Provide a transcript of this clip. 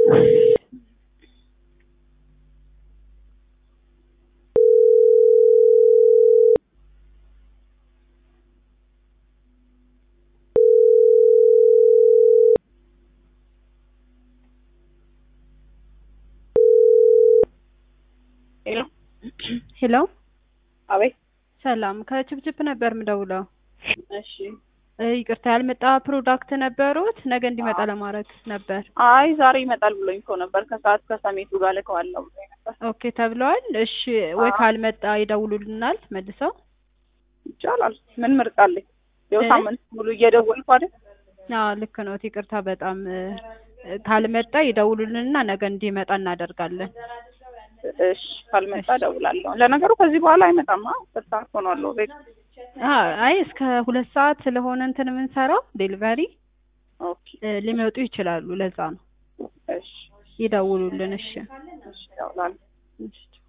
ሄሎ ሄሎ አቤት። ሰላም ከችፕችፕ ነበር ምደውለው። እሺ። እ ይቅርታ ያልመጣ ፕሮዳክት ነበሩት ነገ እንዲመጣ ለማድረግ ነበር። አይ ዛሬ ይመጣል ብሎኝ እኮ ነበር። ከሰዓት ከሰሜቱ ጋር ልከዋለሁ ብሎኝ ነበር። ኦኬ ተብለዋል። እሺ ወይ አዎ። ካልመጣ ይደውሉልናል መልሰው። ይቻላል። ምን ምርጥ አለኝ? ያው እ? ሳምንት ሙሉ እየደወልኩ አይደል? አዎ ልክ ነው። ይቅርታ በጣም እ፣ ካልመጣ ይደውሉልንና ነገ እንዲመጣ እናደርጋለን። እሺ። ካልመጣ እደውላለሁ። ለነገሩ ከዚህ በኋላ አይመጣም። አ በሰዓት ሆኗል። ቤት አ አይ እስከ ሁለት ሰዓት ስለሆነ እንትን የምንሰራው ዴሊቨሪ ኦኬ። እ፣ ሊመጡ ይችላሉ። ለዛ ነው እሺ። ይደውሉልን። እሺ እሺ። እደውላለሁ። እሺ።